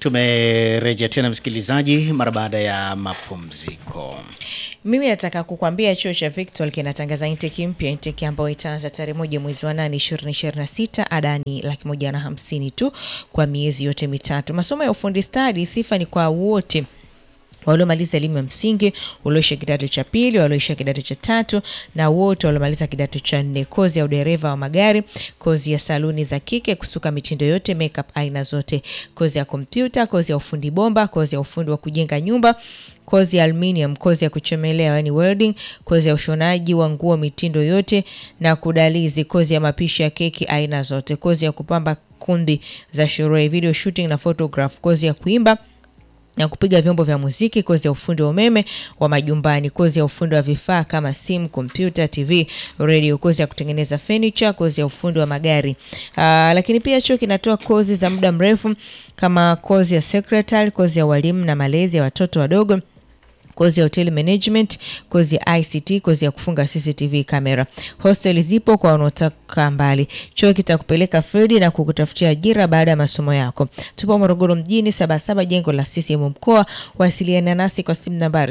Tumerejea tena msikilizaji, mara baada ya mapumziko. Mimi nataka kukwambia chuo cha Victor kinatangaza intake mpya, intake ambayo itaanza tarehe moja mwezi wa nane ishirini ishirini na sita. Ada ni laki moja na hamsini tu kwa miezi yote mitatu. Masomo ya ufundi stadi, sifa ni kwa wote waliomaliza elimu ya msingi, walioisha kidato cha pili, walioisha kidato cha tatu na wote waliomaliza kidato cha nne. Kozi ya udereva wa magari, kozi ya saluni za kike, kusuka mitindo yote, makeup aina zote, kozi ya kompyuta, kozi ya ufundi bomba, kozi ya ufundi wa kujenga nyumba kozi ya aluminium, kozi ya kuchomelea yani welding, kozi ya ushonaji wa nguo mitindo yote na kudalizi, kozi ya mapishi ya keki aina zote, kozi ya kupamba kumbi za sherehe, video shooting na photograph, kozi ya kuimba na kupiga vyombo vya muziki, kozi ya ufundi wa umeme wa majumbani, kozi ya ufundi wa vifaa kama simu, kompyuta, TV, radio, kozi ya kutengeneza furniture, kozi ya ufundi wa magari. Aa, lakini pia chuo kinatoa kozi za muda mrefu kama kozi ya secretary, kozi ya walimu na malezi ya watoto wadogo kozi ya hotel management, kozi ya ICT, kozi ya kufunga CCTV kamera. Hostel zipo kwa wanaotaka mbali. Chuo kitakupeleka field na kukutafutia ajira baada ya masomo yako. Tupo Morogoro mjini, Sabasaba, jengo la CCM mkoa. Wasiliana nasi kwa simu nambari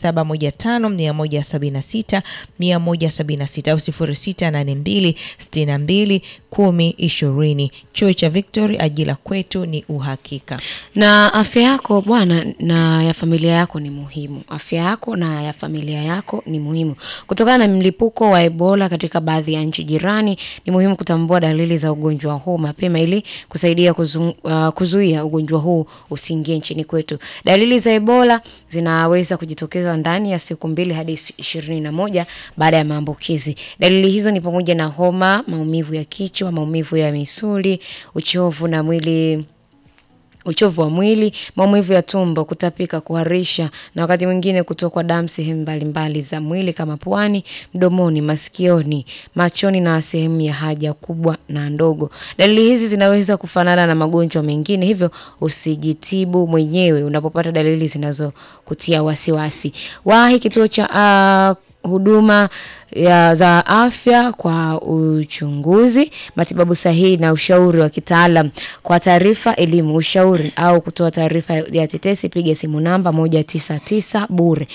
0715 176 176 au 0682 62 10 20. Chuo cha Victory, ajira kwetu ni uhakika. Na afya yako bwana na ya familia yako ni muhimu. Afya yako na ya familia yako ni muhimu. Kutokana na mlipuko wa Ebola katika baadhi ya nchi jirani, ni muhimu kutambua dalili za ugonjwa huu mapema ili kusaidia kuzu, uh, kuzuia ugonjwa huu usiingie nchini kwetu. Dalili za Ebola zinaweza kujitokeza ndani ya siku mbili hadi ishirini na moja baada ya maambukizi. Dalili hizo ni pamoja na homa, maumivu ya kichwa, maumivu ya misuli, uchovu na mwili uchovu wa mwili, maumivu ya tumbo, kutapika, kuharisha na wakati mwingine kutokwa damu sehemu mbalimbali za mwili kama puani, mdomoni, masikioni, machoni na sehemu ya haja kubwa na ndogo. Dalili hizi zinaweza kufanana na magonjwa mengine, hivyo usijitibu mwenyewe unapopata dalili zinazokutia wasiwasi. Wahi kituo cha uh, huduma ya za afya kwa uchunguzi, matibabu sahihi na ushauri wa kitaalam. Kwa taarifa, elimu, ushauri au kutoa taarifa ya tetesi, piga simu namba 199 bure,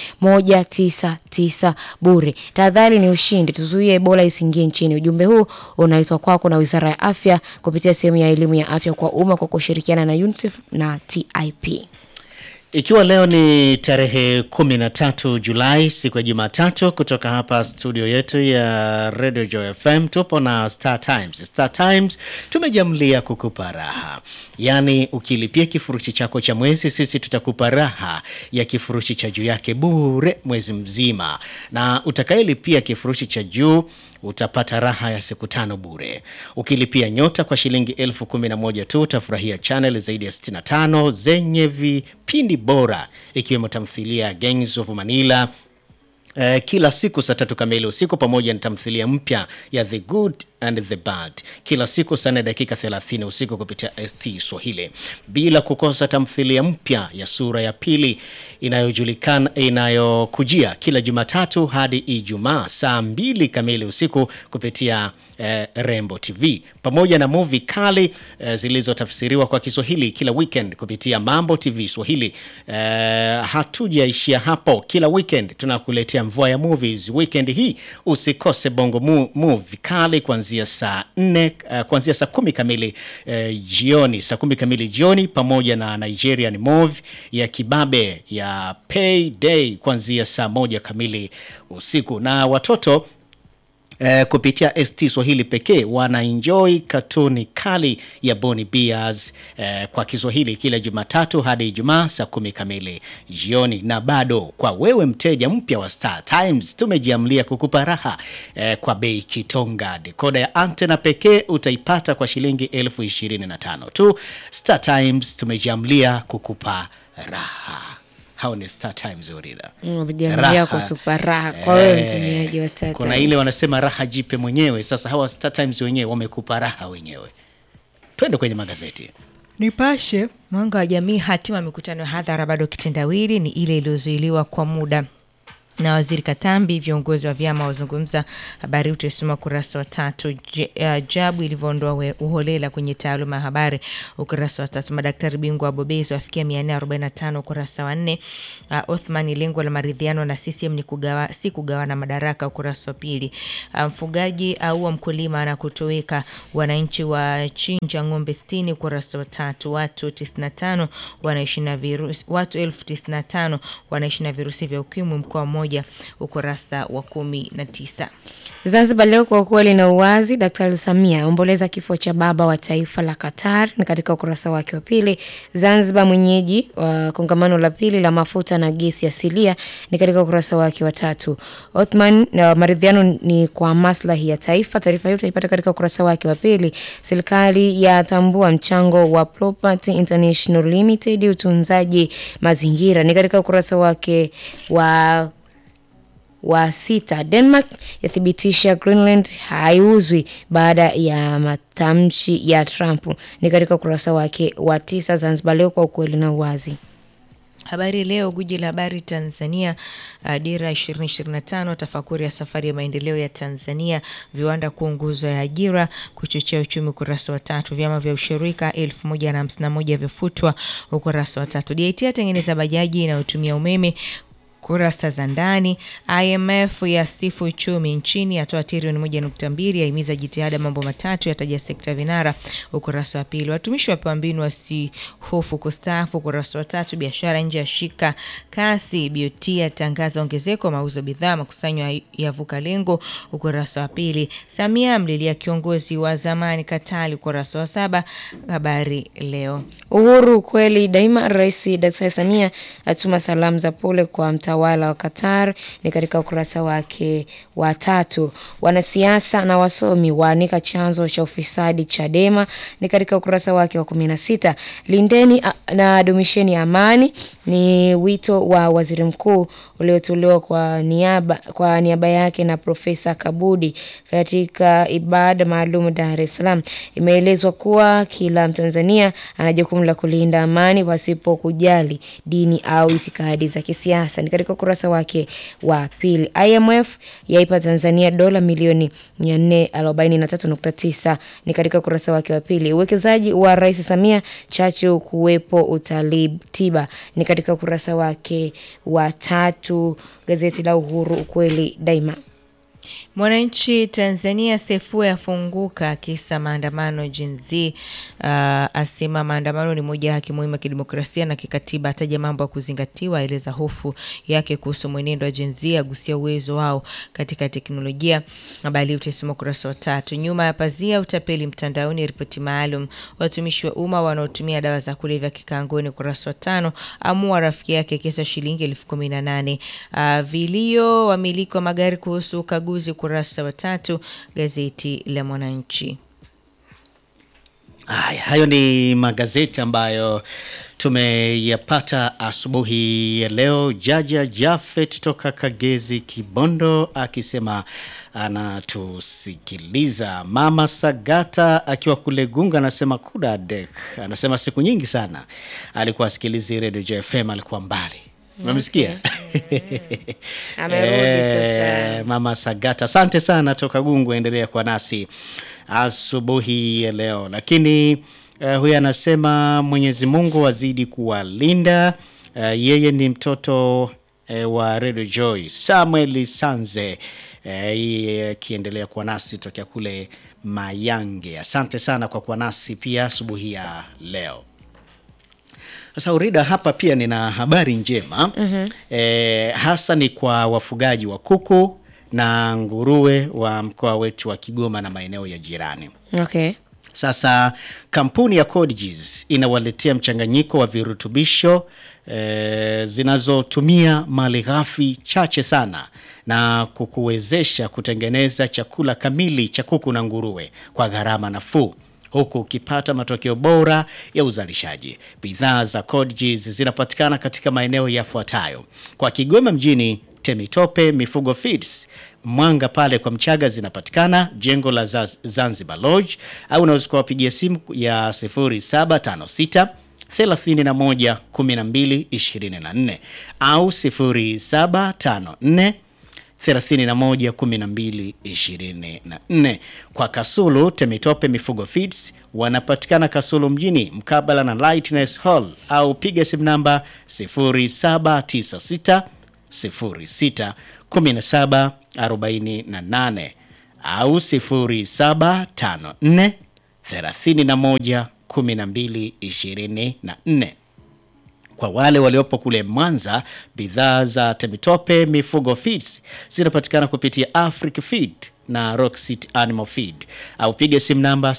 199 bure. Tahadhari ni ushindi, tuzuie Ebola isiingie nchini. Ujumbe huu unaletwa kwako na Wizara ya Afya kupitia sehemu ya elimu ya afya kwa umma kwa kushirikiana na UNICEF na TIP. Ikiwa leo ni tarehe 13 Julai, siku ya Jumatatu, kutoka hapa studio yetu ya Radio Joy FM tupo na Star Times. Star Times tumejamlia kukupa raha, yaani ukilipia kifurushi chako cha mwezi, sisi tutakupa raha ya kifurushi cha juu yake bure mwezi mzima, na utakayelipia kifurushi cha juu utapata raha ya siku tano bure. Ukilipia nyota kwa shilingi elfu kumi na moja tu utafurahia channel zaidi ya 65 zenye vipindi bora ikiwemo tamthilia ya Gangs of Manila Uh, kila siku saa tatu kamili usiku pamoja na tamthilia mpya ya The Good and the Bad kila siku saa nne dakika 30 usiku kupitia ST Swahili, bila kukosa tamthilia mpya ya sura ya pili inayojulikana inayokujia kila Jumatatu hadi Ijumaa saa mbili kamili usiku kupitia eh, Rembo TV pamoja na movie kali eh, zilizotafsiriwa kwa Kiswahili kila weekend kupitia Mambo TV Swahili. Eh, hatujaishia hapo, kila weekend tunakuletea mvua ya movies. Weekend hii usikose Bongo mu, movie kali kuanzia saa nne uh, kuanzia saa kumi kamili uh, jioni, saa kumi kamili jioni, pamoja na Nigerian movie ya kibabe ya Payday kuanzia saa moja kamili usiku na watoto Eh, kupitia ST Swahili pekee wana enjoy katuni kali ya Boni Bears eh, kwa Kiswahili kila Jumatatu hadi Ijumaa saa kumi kamili jioni. Na bado kwa wewe mteja mpya wa Star Times tumejiamlia kukupa raha eh, kwa bei kitonga. Dekoda ya antena pekee utaipata kwa shilingi elfu ishirini na tano tu. Star Times tumejiamlia kukupa raha. Hao ni Star Times Orida. Umejiamlia kutupa raha kwa wewe mtumiaji wa Star Kuna Times. ile wanasema raha jipe mwenyewe. Sasa hawa Star Times wenyewe wamekupa raha wenyewe. Twende kwenye magazeti. Nipashe mwanga wa jamii, hatima ya mikutano ya hadhara bado kitendawili ni ile iliyozuiliwa kwa muda. na waziri Katambi. Viongozi wa vyama wazungumza. Habari utaisoma ukurasa wa tatu. Je- uh, Jabu ilivyoondoa we- uholela kwenye taaluma ya habari, ukurasa wa tatu. Madaktari bingwa wabobezi wafikia 445 ukurasa wa nne. Uh, Othman, lengo la maridhiano na CCM ni kugawa, si kugawana madaraka, ukurasa wa pili. Uh, mfugaji aua mkulima na kutoweka, wananchi wa chinja ng'ombe 60 ukurasa wa tatu. Watu 95 wanaishi na virusi, watu elfu 95 wanaishi na virusi vya ukimwi mkoa mmoja, ukurasa wa kumi na tisa. Zanzibar leo kwa ukweli na uwazi. Daktari Samia aomboleza kifo cha baba wa taifa la Qatar, ni katika ukurasa wake wa pili. Zanzibar mwenyeji wa kongamano la pili la mafuta na gesi asilia, ni katika ukurasa wake wa tatu. Othman na maridhiano ni kwa maslahi ya taifa. Taarifa hiyo utaipata katika ukurasa wake wa pili. Serikali yatambua mchango wa Property International Limited utunzaji mazingira, ni katika ukurasa wake wa wa sita. Denmark yathibitisha Greenland haiuzwi baada ya matamshi ya Trump, ni katika ukurasa wake wa tisa. Zanzibar leo kwa ukweli na uwazi. Habari Leo, guji la habari Tanzania, uh, dira 2025, tafakuri ya safari ya maendeleo ya Tanzania, viwanda kuwa nguzo ya ajira, kuchochea uchumi, ukurasa wa tatu. Vyama vya ushirika 1051 vyafutwa, ukurasa wa tatu. DIT atengeneza bajaji inayotumia umeme kurasa za ndani. IMF yasifu uchumi nchini, yatoa trilioni moja nukta mbili, yahimiza jitihada mambo matatu, yataja sekta vinara, ukurasa wa pili. Watumishi wapewa mbinu wasihofu kustaafu, ukurasa wa tatu. Biashara nje ya shika kasi, BOT yatangaza ongezeko mauzo bidhaa, makusanyo yavuka lengo, ukurasa wa pili. Samia amlilia kiongozi wa zamani Katali, ukurasa wa saba. Habari Leo. Uhuru kweli daima. Rais Daktari Samia atuma salamu za pole kwa mtawala wa Qatar, ni katika ukurasa wake wa tatu. Wanasiasa na wasomi waanika chanzo cha ufisadi Chadema, ni katika ukurasa wake wa kumi na sita. Lindeni a- na dumisheni amani, ni wito wa waziri mkuu uliotolewa kwa niaba, kwa niaba yake na Profesa Kabudi katika ibada maalum Dar es Salaam. Imeelezwa kuwa kila Mtanzania ana jukumu la kulinda amani pasipo kujali dini au itikadi za kisiasa. Ni katika ukurasa wake wa pili. IMF yaipa Tanzania dola milioni 443.9 ni katika ukurasa wake wa pili. Uwekezaji wa Rais Samia chachu kuwepo utalii tiba ni katika ukurasa wake wa tatu. Gazeti la Uhuru ukweli daima. Mwananchi Tanzania Sefue afunguka kisa maandamano Gen Z. Uh, asema maandamano ni moja ya haki muhimu ya kidemokrasia na kikatiba, ataja mambo ya kuzingatiwa, aeleza hofu yake kuhusu mwenendo wa Gen Z, agusia uwezo wao katika teknolojia. Habari utaisoma ukurasa wa tatu. Nyuma ya pazia, utapeli mtandaoni, ripoti maalum. Watumishi wa umma wanaotumia dawa za kulevya kikangoni, ukurasa wa tano. Amua rafiki yake kesa shilingi elfu kumi na nane. Uh, vilio wamiliki wa magari kuhusu ukaguzi ukurasa wa tatu gazeti la Mwananchi. Haya, hayo ni magazeti ambayo tumeyapata asubuhi ya leo. Jaja Jafet toka Kagezi Kibondo akisema anatusikiliza. Mama Sagata akiwa kule Gunga anasema kudadek, anasema siku nyingi sana alikuwa asikilizi Radio JFM, alikuwa mbali. Umemsikia? Amerudi sasa. Eh, Mama Sagata, asante sana toka Gungu, endelea kwa nasi asubuhi ya leo. Lakini uh, huyu anasema Mwenyezi Mungu azidi kuwalinda. Uh, yeye ni mtoto uh, wa Radio Joy Samuel Sanze uh, yeye akiendelea kuwa nasi tokea kule Mayange. Asante sana kwa kuwa nasi pia asubuhi ya leo. Sasa Urida, hapa pia nina habari njema mm-hmm. E, hasa ni kwa wafugaji wa kuku na nguruwe wa mkoa wetu wa Kigoma na maeneo ya jirani. Okay. Sasa kampuni ya Codegis inawaletea mchanganyiko wa virutubisho e, zinazotumia malighafi chache sana na kukuwezesha kutengeneza chakula kamili cha kuku na nguruwe kwa gharama nafuu huku ukipata matokeo bora ya uzalishaji. Bidhaa za Codegis zinapatikana katika maeneo yafuatayo: kwa Kigoma mjini, Temitope Mifugo Feeds, Mwanga pale kwa Mchaga zinapatikana jengo la Zaz- Zanzibar Lodge, au unaweza kuwapigia simu ya 0756 31 12 24 au 0754 31 12 24. Kwa Kasulu Temitope Mifugo Feeds wanapatikana Kasulu mjini mkabala na Lightness Hall au piga simu namba 0796 06 17 48 au 0754 31 12 24. Kwa wale waliopo kule Mwanza, bidhaa za Temitope Mifugo Feeds zinapatikana kupitia Afric Feed na Rock City Animal Feed au piga simu namba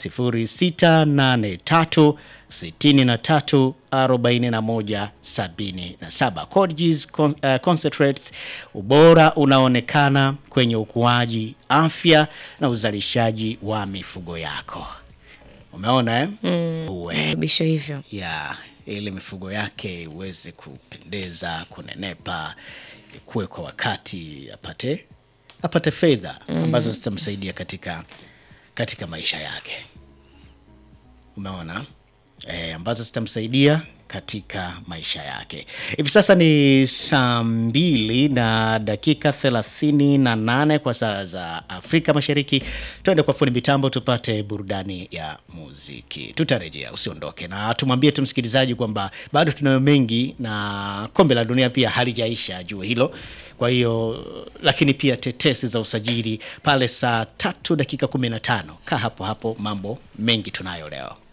0683 63 41 77. Codges con, uh, concentrates, ubora unaonekana kwenye ukuaji, afya na uzalishaji wa mifugo yako. Umeona eh? Uwe Bisho hivyo. ya ili mifugo yake iweze kupendeza, kunenepa, kuwe kwa wakati, apate apate fedha ambazo zitamsaidia katika katika maisha yake. Umeona e, ambazo zitamsaidia katika maisha yake. Hivi sasa ni saa mbili na dakika thelathini na nane kwa saa za Afrika Mashariki. Tuende kwa fundi mitambo tupate burudani ya muziki, tutarejea. Usiondoke na tumwambie tu msikilizaji kwamba bado tunayo mengi na kombe la dunia pia halijaisha, jua hilo. Kwa hiyo lakini pia tetesi za usajili pale saa tatu dakika kumi na tano. Kaa hapo hapo, mambo mengi tunayo leo.